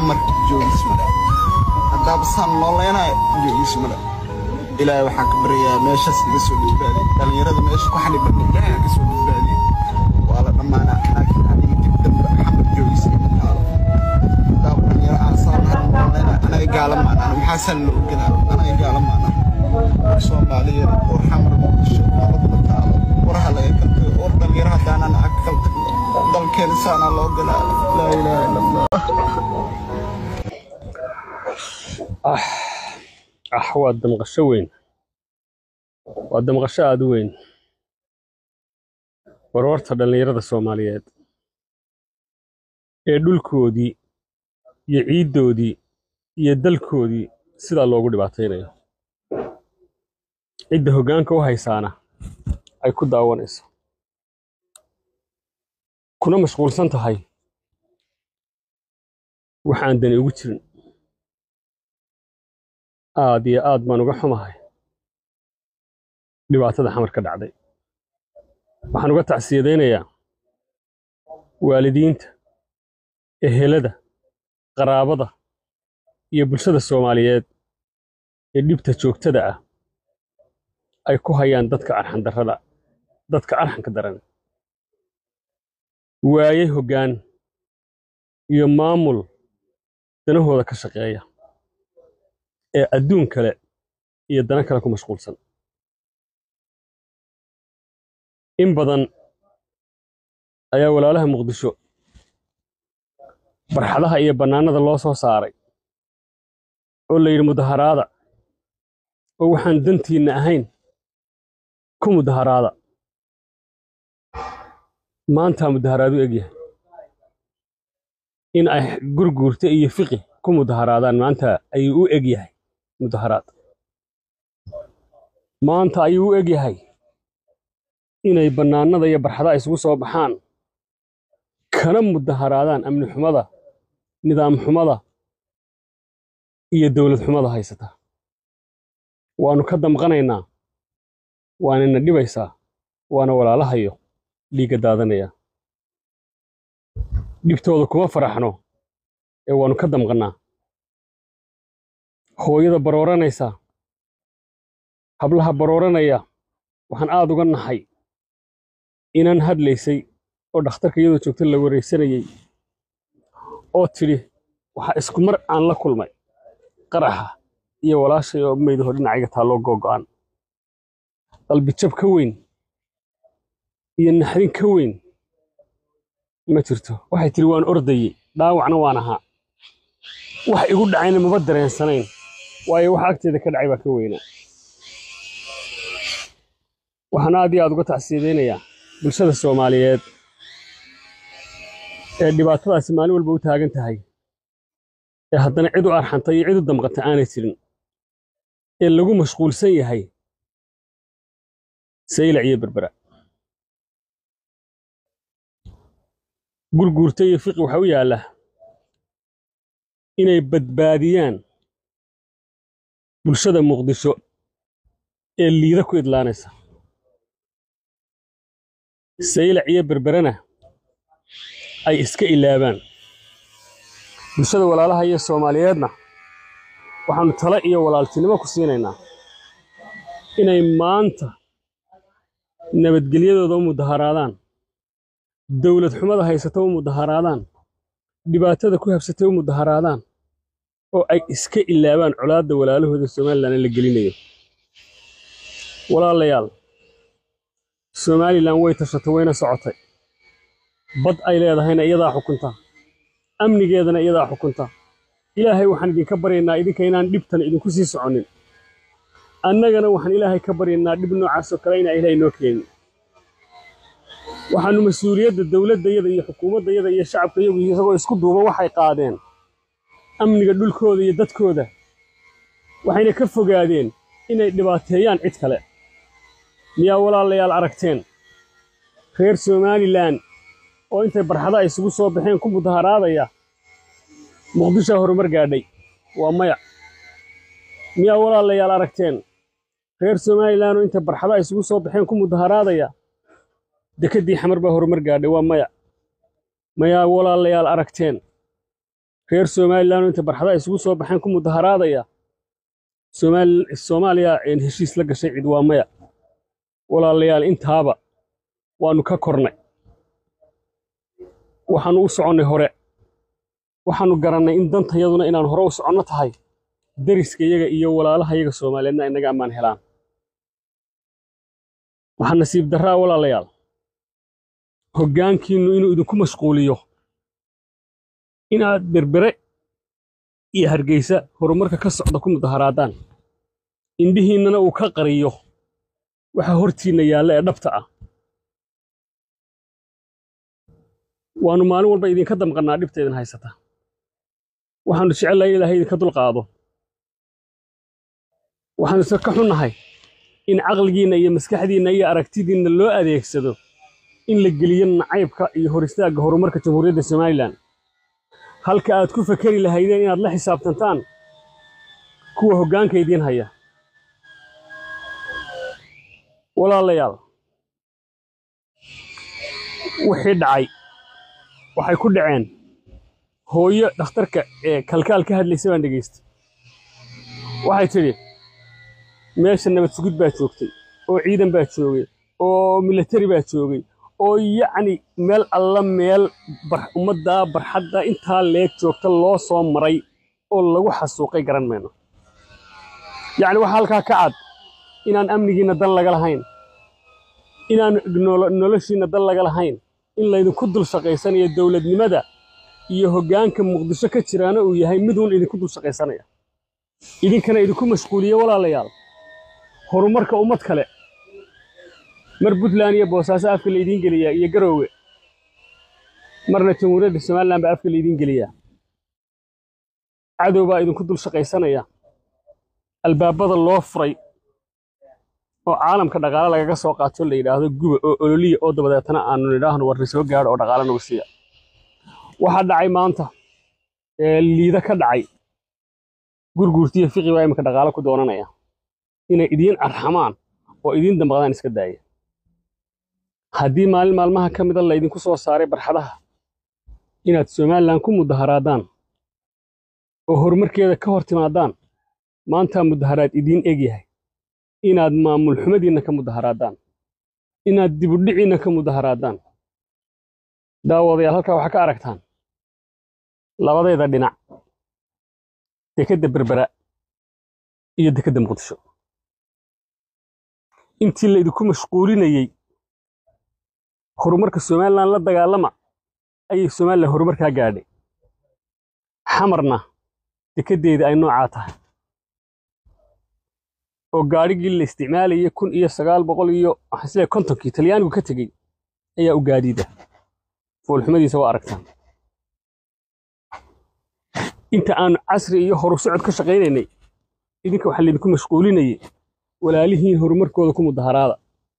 xamar joogis male haddaaba saan nooleynayo joogis male ilaahay waxaan ka baryayaa meeshaas iga soo badbaadiy dhallinyarada meesha ku xaniban ilaahay ka soo badbaadiy waa la dhammaanaa laakiin aniga dib dambe xamar joogis ima taalo haddaaba dhallinyaro aan saan har nooleynayo anaga gaala maanaan maxaasaan la oganaa anaga gaala maanaan soomaaliya oo xamar muqdisho nabad ma taalo waraha laga kaltago oo dhallinyaro haddaanan ag kaltagno dalkeena saanaa loo galaa laa ilaaha ila allah ah ah waa damqasho weyn waa damqasho aad u weyn warwarta dhallinyarada soomaaliyeed ee dhulkoodii iyo ciiddoodii iyo dalkoodii sidaa loogu dhibaataynayo cidda hoggaanka u haysaana ay ku daawanayso kuna mashquulsan tahay waxaan dani ugu jirin aad iyo aad baan uga xumahay dhibaatada xamar ka dhacday waxaan uga tacsiyadaynayaa waalidiinta ehelada qaraabada iyo bulshada soomaaliyeed ee dhibta joogtada ah ay ku hayaan dadka arxandarrada dadka arxanka daran waayey hoggaan iyo maamul danahooda ka shaqeeya ee adduun kale iyo dana kale ku mashquulsan in badan ayaa walaalaha muqdisho barxadaha iyo bannaanada loo soo saaray oo la yidhi mudaharaada oo waxaan dantiinna ahayn ku mudaharaada maantaa mudaharaadu egyahay in ay gurguurta iyo fiqi ku mudaharaadaan maanta ayuu u eg yahay mudaharaad maanta ayuu u eg yahay inay bannaanada iyo barxadaha isugu soo baxaan kana mudaharaadaan amni xumada nidaam xumada iyo dowlad xumada haysata waannu ka damqanaynaa waanina dhibaysaa waana walaalahayo dhiigga daadanaya dhibtooda kuma faraxno ee waannu ka damqannaa hooyada barooranaysa hablaha barooranaya waxaan aad uga nahay inaan hadlaysay oo dhakhtarka iyadoo joogta la waraysanayey oo tidhi waxaa isku mar aan la kulmay qaraxa iyo walaashay oo maydaho dhinacayga taalloo googo'an qalbijab ka weyn iyo naxdin ka weyn ma jirto waxay tidhi waan ordayey dhaawacna waan ahaa wax igu dhacayna maba dareensanayn waayo waxa agteeda ka dhacay baa ka weynaa waxaan aad iyo aad uga tacsiyadaynayaa bulshada soomaaliyeed ee dhibaatadaasi maalin walba u taagan tahay ee haddana cid u arxantay iyo cid u damqata aanay jirin ee lagu mashquulsan yahay saylac iyo berbera gurguurta iyo fiqi waxaa u yaalla inay badbaadiyaan bulshada muqdisho ee liida ku idlaanaysa saylac iyo berberena ay iska ilaabaan bulshada walaalaha iyo soomaaliyeedna waxaannu talo iyo walaaltinimo ku siinaynaa inay maanta nabadgelyadooda u mudaharaadaan dowlad xumada haysata u mudaharaadaan dhibaatada ku habsatay u mudaharaadaan oo ay iska ilaabaan colaadda walaalahooda somalilan la gelinayo walaalayaal somalilan way tashatay wayna socotay bad ay leedahayna iyadaa xukunta amnigeedana iyadaa xukunta ilaahay waxaan idinka baryaynaa idinka inaan dhibtan idinku sii soconnin annagana waxaan ilaahay ka baryaynaa dhib noocaasoo kale inaa ilaahay noo keenin waxaannu mas-uuliyadda dowladdayada iyo xukuumaddayada iyo shacabkayagu isagoo isku duuba waxay qaadeen amniga dhulkooda iyo dadkooda waxayna ka fogaadeen inay dhibaateeyaan cid kale miyaa walaalayaal aragteen reer somalilan oo intay barxadaha isugu soo baxeen ku mudaharaadaya muqdishoa horumar gaadhay waa maya miyaa walaalayaal aragteen reer somalilan oo intay barxadaha isugu soo baxeen ku mudaharaadaya dekeddii xamar baa horumar gaadhay waa maya mayaa walaalayaal aragteen reer somalilan oo inta barxadaha isugu soo baxeen ku mudaharaadaya Somaal- soomaaliya een heshiis la gashay cid waa maya walaalayaal intaaba waannu ka kornay waxaannu u soconnay hore waxaannu garannay in dantayaduna inaan hore u soconno tahay deriska iyaga iyo walaalaha iyaga soomaaliyeedna inaga ammaan helaan waxaa nasiib darraa walaalayaal hoggaankiinnu inuu idinku mashquuliyo inaad berbere iyo hargeysa horumarka ka socda ku mudaharaadaan indhihiinnana uu ka qariyo waxa hortiinna yaalla ee dhabta ah waannu maalin walba idinka damqannaa dhibta idin haysata waxaannu jecellahay in ilaahay idinka dulqaado waxaannu se ka xunnahay in caqligiinna iyo maskaxdiinna iyo aragtidiinna loo adeegsado in la geliyo nacaybka iyo hor istaagga horumarka jamhuuriyadda somalilan halka aad ku fakeri lahaydeen inaad la xisaabtantaan kuwa hoggaanka idiin haya walaalayaal wixii dhacay waxay ku dhaceen hooyo dhakhtarka ee kalkaal ka hadlaysa baan dhegaystay waxay tidhi meesha nabad sugid baa joogtay oo ciidan baa joogay oo milatari baa joogay oo yacni meel alla meel bar- ummaddaa barxadda intaa leeg joogta loo soo maray oo lagu xasuuqay garan mayno yacni waxaa halkaa ka cad inaan amnigiinna dan laga lahayn inaan nolo- noloshiinna dan laga lahayn in laydinku dul shaqaysanayo dowladnimada iyo hoggaanka muqdisho ka jiraana uu yahay miduun idinku dul shaqaysanaya idinkana idinku mashquuliye walaalayaal horumarka ummad kale mar puntland iyo boosaaso afka laydiin geliyaa iyo garoowe marna jamhuuriyadda somalilan baa afka laydiin geliyaa cadow baa idinku dul shaqaysanaya albaabada loo furay oo caalamka dhaqaale lagaga soo qaato la yidhaahdo guba oo ololiya oo dabadeetana aanu nidhaahno warri soo gaadho oo dhaqaale nagu siiya waxaa dhacay maanta ee liida ka dhacay gurguurtiyo fiqi baa iminka dhaqaale ku doonanaya inay idiin arxamaan oo idiin dambaqdaan iska daaya haddii maalin maalmaha ka mida laydinku soo saaray barxadaha inaad somalilan ku mudaharaadaan oo horumarkeeda ka hor timaadaan maantaa mudaharaad idiin eg yahay inaad maamul xumadiinna ka mudaharaadaan inaad dibudhiciinna ka mudaharaadaan daawadayaal halkaa waxaa ka aragtaan labadayda dhinac dekedda berbera iyo dekedda muqdisho intii laydinku mashquulinayey horumarka somalilan la dagaalama ayay somalilan horumarkaa gaadhay xamarna dekeddeedii ay noocaa tahay oo gaadhigii la isticmaalayay kun iyo sagaal boqol iyo waxaan isleeyahay kontonkii talyaanigu ka tegey ayaa u gaadiida foolxumadiisa waa aragtaan inta aanu casri iyo horu socod ka shaqaynaynay idinka waxaa laydinku mashquulinayay walaalihiin horumarkooda ku mudaharaada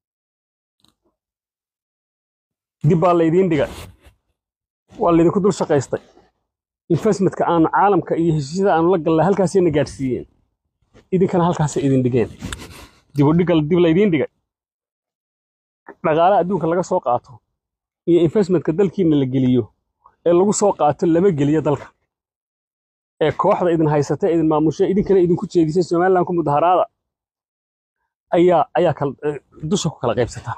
dib baa laydiin dhigay waa laydinku dul shaqaystay investmentka aanu caalamka iyo heshiisyada aanu la gallay halkaasayna gaadhsiiyeen idinkana halkaasay idin dhigeen dibudhigal dib laydiin dhigay dhaqaale adduunka laga soo qaato iyo investmentka dalkiina la geliyo ee lagu soo qaato lama geliyo dalka ee kooxda idin haysata idin maamusha idinkana idinku jeedisay somalilan ku mudaharaada ayaa ayaa kal eh, dusha ku kala qaybsataa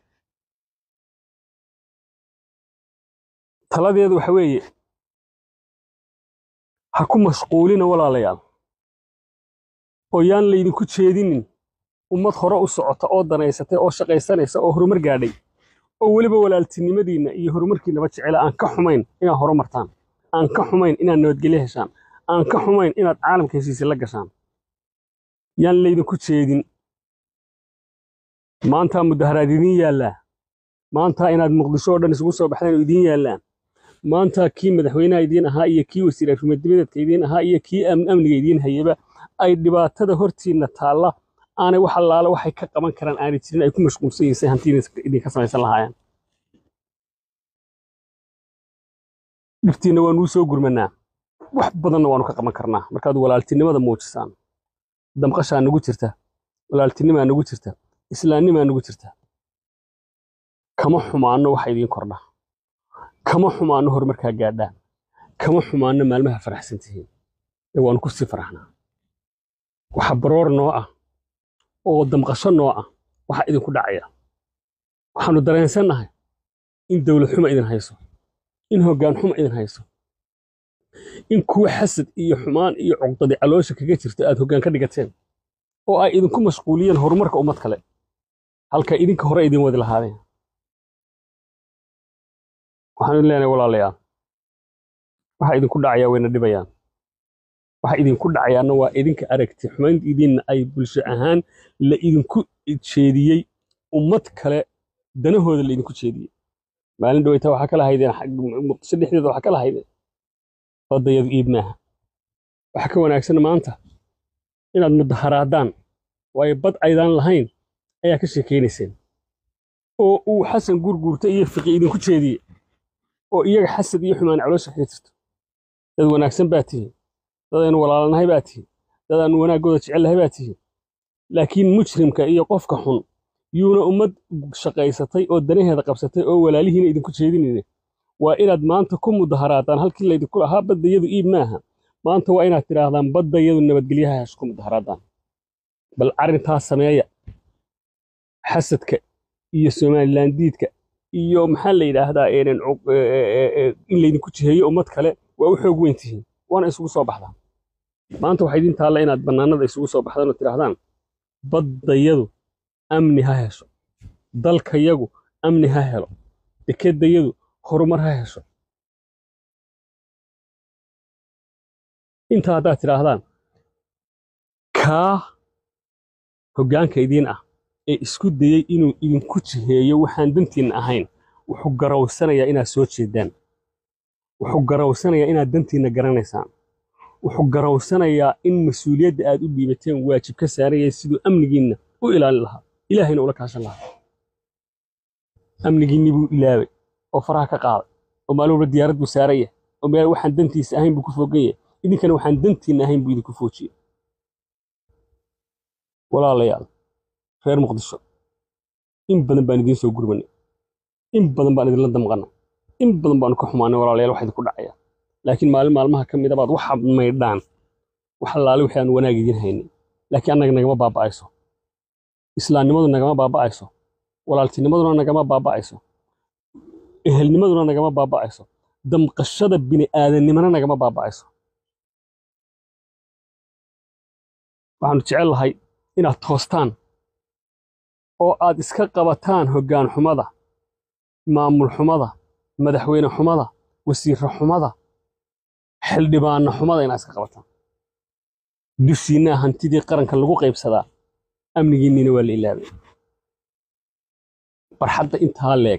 taladeedu waxa weeye ha ku mashquulina walaalayaal oo yaan laydinku jeedinin ummad hore u socota oo danaysatay oo shaqaysanaysa oo horumar gaadhay oo weliba walaaltinimadiinna iyo horumarkiinaba jecela aan ka xumayn inaad horumartaan aan ka xumayn inaad nabadgelyo heshaan aan ka xumayn inaad caalamka heshiisa la gashaan yaan laydinku jeedin maantaa mudaharaad idiin yaallaa maantaa inaad muqdisho oo dhan isugu soo baxdaan oo idiin yaallaan maantaa kii madaxweynaha idiin ahaa iyo kii wasiir arrimadebadeedka idiin ahaa iyo kii am- amniga idiin hayaba ay dhibaatada hortiinna taalla aanay wax allaala waxay ka qaban karaan aanay jirin ay ku mashquulsan yihiin say hantiina idinka samaysan lahaayeen dhibtiinna waa nuu soo gurmanaa wax badanna waanu ka qaban karnaa markaad walaaltinimada muujisaan damqashaa nagu jirta walaaltinimaa nagu jirta islaannimaa nagu jirta kama xumaanno waxa idiin kordha kama xumaanno horumarkaa gaadhaan kama xumaanno maalmaha faraxsan tihiin ee waanu ku sii faraxnaa waxa baroor noo ah oo damqasho noo ah waxa idinku dhacaya waxaannu dareensannahay in dawlad xuma idin hayso in hoggaan xuma idin hayso in kuwa xasad iyo xumaan iyo cuqdadi caloosha kaga jirta aad hoggaan ka dhigateen oo ay idinku mashquuliyeen horumarka ummad kale halka idinka hore idin wadi lahaadeen waxaan idin leenahay walaalayaal waxa idinku dhacayaa wayna dhibayaan waxa idinku dhacayaana waa idinka aragti xumayntidiinna ay bulsho ahaan la idinku jeediyey ummad kale danahooda la idinku jeediyey maalin dhaweyta waxaa kala haydeen muqdisho dhexdeeda waxaa kala haydeen badayadu iib maaha waxa ka wanaagsan maanta inaad mudaharaadaan waayo bad aydaan lahayn ayaa ka sheekaynayseen oo uu xasan gurguurta iyo fiqi idinku jeediyey oo iyaga xasad iyo xumaan caloosha kaga jirto dad wanaagsan baa tihiin dadaynu walaalanahay baa tihiin dadaannu wanaaggooda jecelnahay baa tihiin laakiin mujrimka iyo qofka xun yuuna ummad shaqaysatay oo danaheeda qabsatay oo walaalihiina idinku jeedinayne waa inaad maanta ku mudaharaadaan halkii laydinku lahaa baddayadu iib maaha maanta waa inaad tidhaahdaan baddayadu nabadgelyaha hash ku mudaharaadaan bal arrintaas sameeya xasadka iyo somalilandiidka iyo maxaa la yidhaahdaa in laydinku jiheeyo ummad kale waa u xoog weyn tihiin waana isugu soo baxdaan maanta waxaa idin taalla inaad bannaanada isugu soo baxdaan oo tidhaahdaan baddayadu amni ha hesho dalkayagu amni ha helo dekeddayadu horumar ha hesho intaa haddaad tidhaahdaan kaa hoggaanka idiin ah ee isku dayey inuu idinku jiheeyo waxaan dantiinna ahayn wuxuu garawsanayaa inaad soo jeedaan wuxuu garawsanayaa inaad dantiinna garanaysaan wuxuu garawsanayaa in mas-uuliyadda aad u dhiibateen waajib ka saarayay siduu amnigiinna u ilaalin lahaa ilaahayna ula kaashan lahaa amnigiinni buu ilaabay oo faraha ka qaaday oo maalin walba diyaarad buu saaran yahay oo meel waxaan dantiisa ahayn buu ku fogan yahay idinkana waxaan dantiinna ahayn buu idinku foojiyey walaalayaal reer muqdisho in badan baan idiin soo gurmanay in badan baan idinla damqannay in badan baanu ka xumaanay walaalayaal wax idinku dhacaya laakiin maalin maalmaha ka mida baad waxa maydhaan wax allaale wixii aan wanaag idiin haynay laakiin annaga nagama baaba'ayso islaamnimadu nagama baaba'ayso walaaltinimaduna nagama baaba'ayso ehelnimaduna nagama baaba'ayso damqashada bini'aadanimana nagama baaba'ayso waxaanu jecel lahay inaad toostaan oo aad iska qabataan hoggaan xumada maamul xumada madaxweyne xumada wasiirra xumada xildhibaanna xumada inaad iska qabataan dushiinnaa hantidii qaranka lagu qaybsadaa amnigiinniina waa la ilaabay barxadda intaa leeg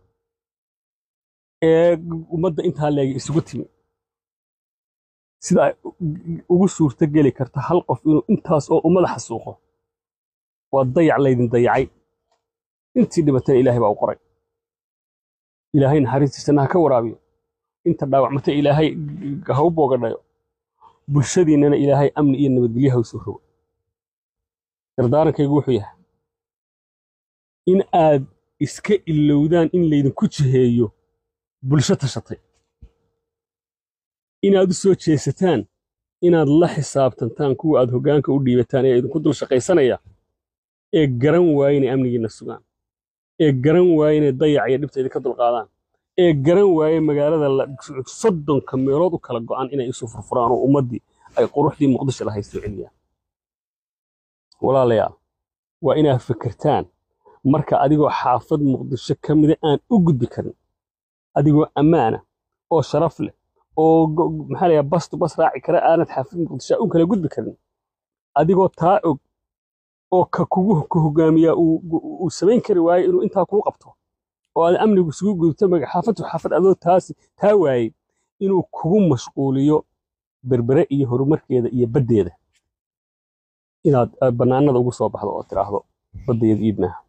ee ummadda intaa leeg isugu timi sida ay ugu suurto geli karta hal qof inuu intaas oo ummada xasuuqo waa dayac laydin dayacay intii dhibatana ilaahay baa u qoray ilaahay naxariistiisana ha ka waraabiyo inta dhaawacmata ilaahay ha u boogadhayo bulshadiinnana ilaahay amni iyo nabadgelyo ha u soo rogo dardaarankaygu wuxuu yahay in aad iska ilowdaan in laydinku jiheeyo bulsho tashatay inaad u soo jeesataan inaad la xisaabtantaan kuwa aad hoggaanka u dhiibataan ee idinku dul shaqaysanaya ee garan waaya inay amnigiinna sugaan ee garan waaya inay dayac iyo dhibta idinka dulqaadaan ee garan waaya magaalada soddonka meelood u kala go'an inay isu furfuraan oo ummaddii ay quruxdii muqdisho lahayd soo celiyaan walaalayaal waa inaad fikirtaan marka adigoo xaafad muqdisho ka mida aan u gudbi karin adigoo ammaana oo sharaf leh oo maxaa layaa bastu bas raaci kara aanad xaafid muqdisho u kala gudbi karin adigoo taa og oo ka kugu ka hogaamiyaa uu samayn kari waayo inuu intaa kuu qabto oo aad amnigu isugu gudubto xaafadtu xaafad adoo taasi taa waayey inuu kugu mashquuliyo berbere iyo horumarkeeda iyo baddeeda inaad bannaanada ugu soo baxdo oo tidhaahdo baddeedu iib maaha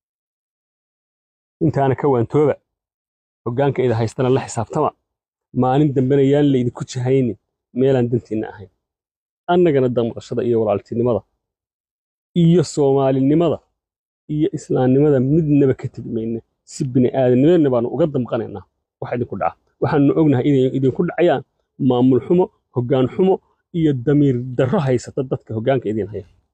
intaana ka waantooba hoggaanka ida haystana la xisaabtama maalin dambena yaan laydinku jahaynin meelaan dantiinna ahayn annagana damqashada iyo walaaltinimada iyo soomaalinimada iyo islaamnimada midnaba ka tegi mayna si bini aadamnimadna baanu uga damqanaynaa waxa idinku dhaca waxaanu ognahay inay idinku dhacayaan maamul xumo hoggaan xumo iyo damiir darro haysata dadka hoggaanka idin haya